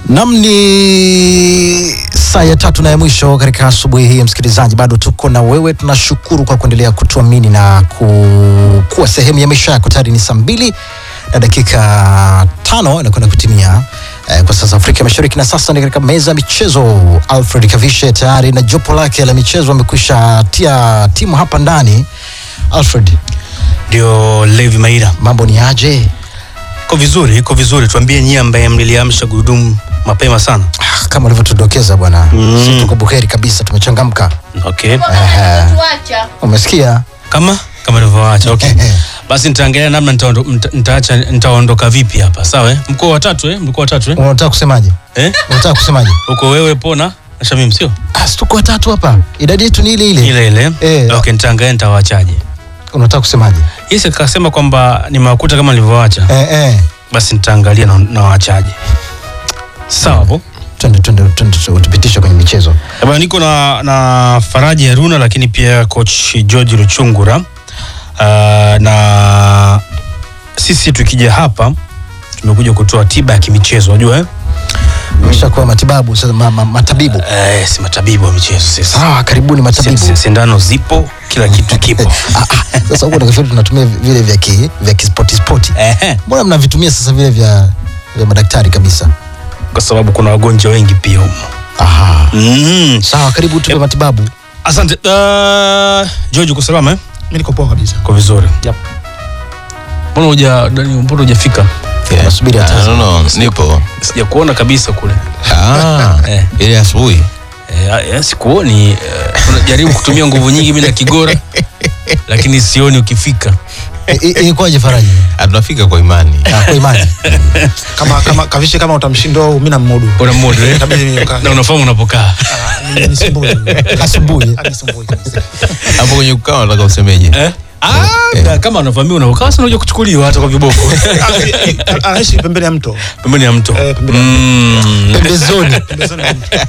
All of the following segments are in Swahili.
Nam ni saa ya tatu na ya mwisho katika asubuhi hii, msikilizaji, bado tuko na wewe. Tunashukuru kwa kuendelea kutuamini na ku, kuwa sehemu ya maisha yako. Tayari ni saa mbili na dakika tano inakwenda kutimia eh, kwa sasa Afrika Mashariki, na sasa ni katika meza ya michezo. Alfred Kavishe tayari na jopo lake la michezo amekwisha tia timu hapa ndani. Alfred, Ndio Levi Maira, mambo ni aje? iko vizuri, iko vizuri. Tuambie nyie ambaye mliliamsha gurudumu mapema sana. Ah, kama ulivyotudokeza bwana, Mm. si tuko buheri kabisa, tumechangamka. Okay, Ehe. tuacha Umesikia? kama kama nilivyoacha. Okay, basi nitaangalia namna nitaondo- nita- nitaacha nitaondoka vipi hapa. Sawa, eh? mko watatu eh? mko watatu eh? Unataka kusemaje? eh? Unataka kusemaje? uko wewe Pona na Shamim, sio Ah, si tuko watatu hapa, idadi yetu ni ile ile. ile ile Eh. Okay, nitaangalia nitawaachaje. Unataka kusemaje? Yes, akasema kwamba nimewakuta kama nilivyoacha, Eh, eh. basi nitaangalia na nawaachaje. Sawa hapo. Twende twende twende utupitishe kwenye michezo. Eh, bwana, niko na, na Faraji Haruna lakini pia coach George Luchungura. Uh, na sisi tukija hapa tumekuja kutoa tiba ya kimichezo unajua eh? Umeshakuwa matibabu sasa, ma, ma, matabibu. Eh, si matabibu wa michezo sisi. Sawa, karibuni Si- matabibu. si- Sindano zipo, kila kitu kipo. Ah, ah, Sasa huko nafikiri tunatumia vile vya ki, vya kispoti spoti. Ehe, Mbona mnavitumia sasa vile vya vya madaktari kabisa? kwa sababu kuna wagonjwa wengi pia humo. Aha. Mm. Sawa, karibu tupe matibabu. Asante. Uh, George uko salama eh? Mimi niko poa kabisa. Kwa vizuri. Yep. Mbona huja Dani, mbona hujafika? Yeah. Nasubiri hata Ah, sasa. no, no, nipo Sijakuona kabisa kule. Ah, Eh. ile asubuhi Eh, eh, sikuoni eh, unajaribu kutumia nguvu nyingi mimi na Kigora lakini sioni ukifika. I- i- Ilikuwaje Faraji? Ah, tunafika kwa imani Ah, Kwa imani. Kama kama kavishe kama utamshinda mimi na mmodu. Una modo eh? Itabidi nikaa. na unafahamu unapokaa. Ni- nisumbue. Asubuhi. Ah, nisumbue kabisa. hapo kwenye kukaa nataka usemeje Eh? Ah, na kama anavamia unapokaa sasa unajua kuchukuliwa hata kwa viboko. Ah, eh, eh, Anaishi pembeni ya mto. Pembeni ya mto. Eh, pembeni ya Mm. Pembezoni. Pembezoni ya mto.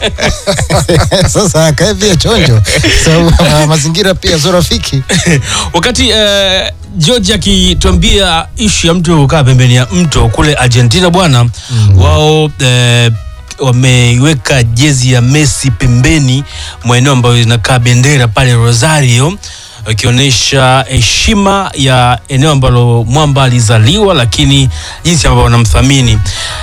Sasa akae pia chonjo. Sababu ma- mazingira pia sio rafiki. Wakati eh, George akituambia ishu ya mtu kukaa pembeni ya mto kule Argentina bwana wao eh, wameiweka jezi ya Messi pembeni mwa eneo ambayo inakaa bendera pale Rosario wakionyesha heshima ya eneo ambalo mwamba alizaliwa, lakini jinsi ambavyo wanamthamini.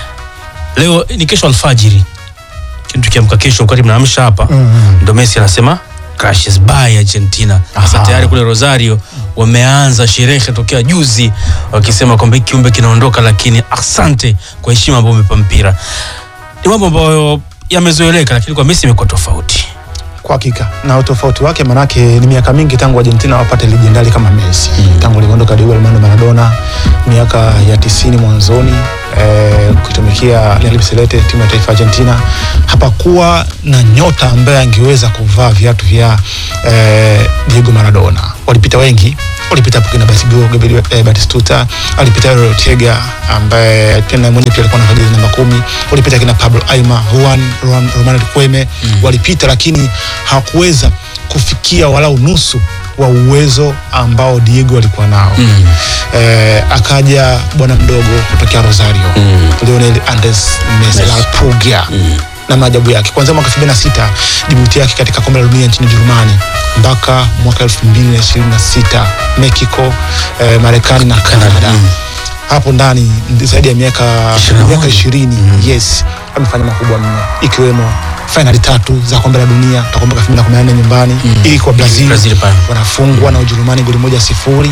Leo ni kesho alfajiri, lakini tukiamka kesho wakati mnaamsha hapa ndo Messi anasema crashes by Argentina. Sasa Aha. tayari kule Rosario wameanza sherehe tokea juzi wakisema kwamba hiki kiumbe kinaondoka, lakini asante kwa heshima ambayo umepa mpira. Ni mambo ambayo yamezoeleka, lakini kwa Messi imekuwa tofauti. Kwa hakika. Na utofauti wake manake ni miaka mingi tangu Argentina wapate legendari kama Messi. Tangu aliondoka Diego Armando Maradona miaka ya tisini mwanzoni eh, kuitumikia Real Celeste timu ya taifa ya Argentina, hapakuwa na nyota ambaye angeweza kuvaa viatu vya eh, Diego Maradona. Walipita wengi walipita hapo kina Batigo, Gabriel eh, Batistuta, alipita Euro Ortega ambaye pia na mwenyewe pia alikuwa na jezi namba kumi, walipita kina Pablo Aima, Juan Rom- Romano Riquelme walipita, lakini hawakuweza kufikia walau nusu wa uwezo ambao Diego alikuwa nao. Eh, akaja bwana mdogo kutokea Rosario Lionel Andres Messi la Puglia na maajabu yake kuanzia mwaka 2006 dibuti yake katika kombe la dunia nchini Jerumani mpaka mwaka 2026 Mexico, eh, Marekani na Canada. Hapo ndani zaidi ya miaka miaka 20 yes, amefanya makubwa mno ikiwemo fainali tatu za kombe la dunia takumbuka 2014 nyumbani ili kwa Brazil, Brazil pale. wanafungwa na Ujerumani goli moja sifuri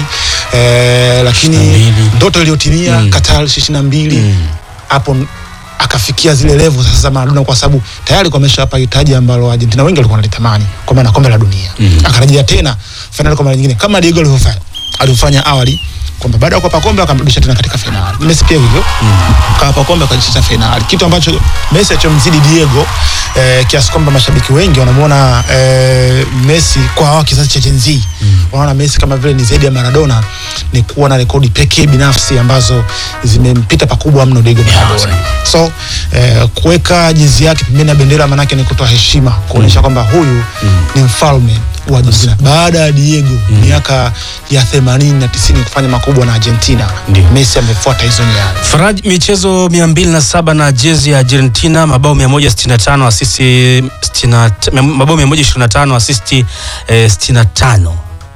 eh, lakini 22. ndoto iliyotimia Mm. Qatar 22 hapo akafikia zile level sasa za Maradona kwa sababu tayari kwa ameshapa hitaji ambalo Argentina wengi walikuwa wanalitamani kwa maana kombe la dunia akarejea tena fainali kwa mara nyingine kama Diego alivyofanya alivyofanya awali kwamba baada ya kuwapa kombe akamrudisha tena katika fainali. Messi pia hivyo kawapa kombe akarudisha fainali, kitu ambacho Messi alichomzidi Diego eh, kiasi kwamba mashabiki wengi wanamuona eh, Messi kwa hawa kizazi cha Gen Z wanaona Messi kama vile ni zaidi ya Maradona, ni kuwa na rekodi pekee binafsi ambazo zimempita pakubwa mno Diego Maradona. So eh, kuweka jezi yake pembeni ya bendera manake ni kutoa heshima, kuonyesha kwamba huyu ni mfalme wa Argentina baada ya Diego miaka ya 80 na 90 kufanya makubwa na Argentina. Ndio. Messi amefuata hizo nyayo. Faraj, michezo 207 na jezi ya Argentina, mabao 165, asisti 60 mabao 125, asisti eh, 65.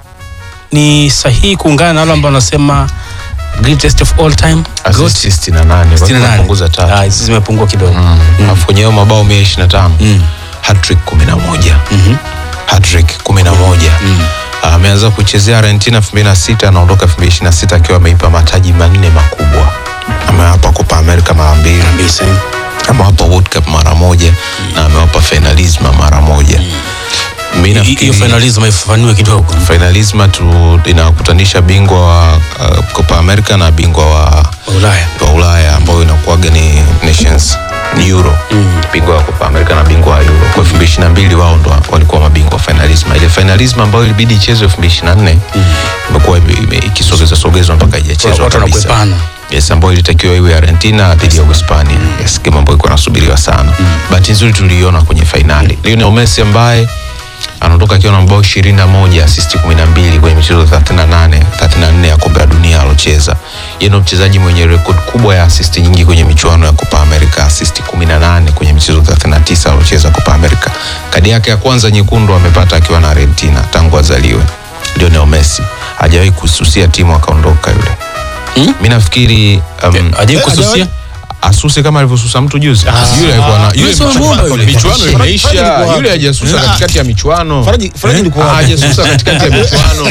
Ni sahihi kuungana na wale ambao wanasema greatest of all time goat? Assist 68 68. wapunguza tatu. Ah, hizi zimepungua kidogo. Mm. Alafu kwenye hayo mabao 125 Mm. hat-trick 11. Mhm. Hat-trick 11. Ah, Ameanza kuchezea Argentina 2006 anaondoka 2026 akiwa ameipa mataji manne makubwa. Amewapa Copa America mara mbili, Kabisa. amewapa World Cup mara moja na amewapa Finalisma mara moja. Mimi Hi- Hiyo nafikiri finalism haifafanue kidogo. Finalisma tu inakutanisha bingwa wa uh, Copa America na bingwa wa Ulaya. wa Ulaya ambayo inakuwaga ni Nations ni Euro Mm. bingwa wa Copa America na bingwa wa Euro. Kwa 2022 wao ndo walikuwa mabingwa wa finalisma. Ile finalisma ambayo ilibidi ichezwe 2024 imekuwa ime- ime- ikisogezwa sogezwa mpaka haijachezwa Watu kabisa. wanakuepana. Yes, ambayo ilitakiwa iwe Argentina dhidi ya Uhispania. Yes, game ambayo ilikuwa inasubiriwa sana. Bahati nzuri tuliiona kwenye fainali. Lionel Messi ambaye anaondoka akiwa na mabao 21, assist 12 kwenye michezo 38, 34 ya kombe la dunia alocheza. Yeye ndio mchezaji mwenye rekodi kubwa ya assist nyingi kwenye michuano ya Copa America, assist 18 kwenye michezo 39 alocheza Copa America. Kadi yake ya kwanza nyekundu amepata akiwa na Argentina tangu azaliwe. Lionel Messi hajawahi kususia timu akaondoka yule. Hmm? Mimi nafikiri um, Ajai kususia? asuse kama alivyosusa mtu juzi. Yule alikuwa na yule Yule sio michuano- mwomba yule. michuano Faraji imeisha. alikuwa Yule hajasusa katikati ya michuano. Faraji Faraji alikuwa Ah, wapi? hajasusa katikati ya michuano.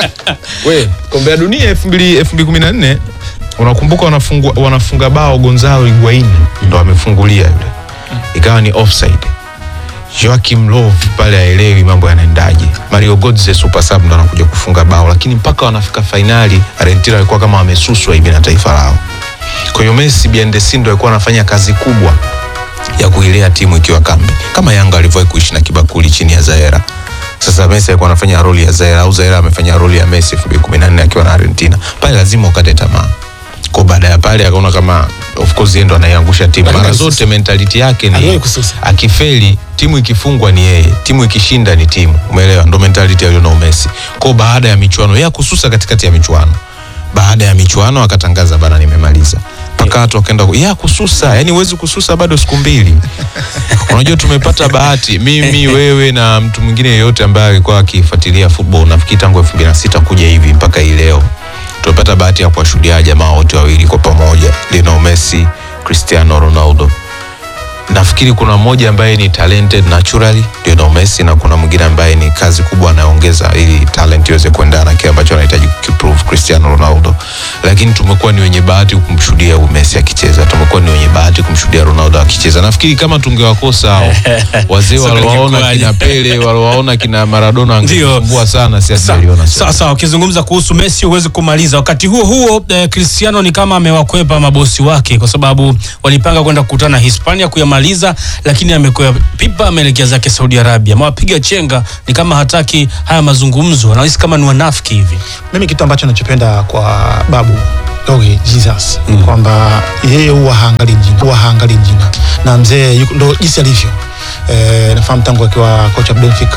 We, kombe la dunia 2000 2014 unakumbuka wanafungua wanafunga bao Gonzalo Higuain ndo amefungulia yule. Ikawa ni offside. Joachim Löw pale haelewi mambo yanaendaje. Mario Götze super sub ndo anakuja kufunga bao, lakini mpaka wanafika fainali Argentina walikuwa kama wamesuswa hivi na taifa lao. Kwa hiyo Messi behind the scene ndo alikuwa anafanya kazi kubwa ya kuilea timu ikiwa kambi, kama Yanga alivyowahi kuishi na kibakuli chini ya Zaera. Sasa Messi alikuwa anafanya roli ya Zaera au Zaera amefanya roli ya Messi 2014 akiwa na Argentina. Pale lazima ukate tamaa. Kwa baada ya pale akaona kama of course yeye ndo anaiangusha timu. Mara zote mentality yake ni Aliwahi kususa. akifeli timu ikifungwa ni yeye, timu ikishinda ni timu. Umeelewa? Ndo mentality ya Lionel Messi. Kwa baada ya michuano yeye kususa katikati ya michuano. Baada ya michuano akatangaza bana, nimemaliza. Mpaka watu wakaenda ku- ya kususa, yani huwezi kususa bado siku mbili. Unajua tumepata bahati mimi, wewe na mtu mwingine yeyote ambaye alikuwa akifuatilia football nafikiri tangu 2006 kuja hivi mpaka hii leo. Tumepata bahati ya kuwashuhudia jamaa wote wawili kwa pamoja, Lionel Messi, Cristiano Ronaldo nafikiri kuna mmoja ambaye ni talented naturally Lionel Messi na kuna mwingine ambaye ni kazi kubwa anaongeza ili talent iweze kuendana na kile ambacho anahitaji kukiprove Cristiano Ronaldo, lakini tumekuwa ni wenye bahati kumshuhudia huyu Messi akicheza, tumekuwa ni wenye bahati kumshuhudia Ronaldo akicheza. Nafikiri kama tungewakosa hao wazee Sasa waliowaona ingekuwaje? kina Pele, waliowaona kina Maradona Ndio. angesumbua sana, si Sa- asiliona Sawa sawa, ukizungumza kuhusu Messi huwezi kumaliza. Wakati huo huo eh, Cristiano ni kama amewakwepa mabosi wake, kwa sababu walipanga kwenda kukutana Hispania kuyamaliza, lakini amekwea pipa, ameelekea zake Saudi Arabia. Amewapiga chenga, ni kama hataki haya mazungumzo, anahisi kama ni wanafiki hivi. Mimi kitu ambacho nachopenda kwa babu Doge Jesus kwamba yeye huwa haangalii jina, huwa haangalii jina na mzee yuko- ndo jinsi alivyo. Eh, nafahamu tangu akiwa kocha Benfica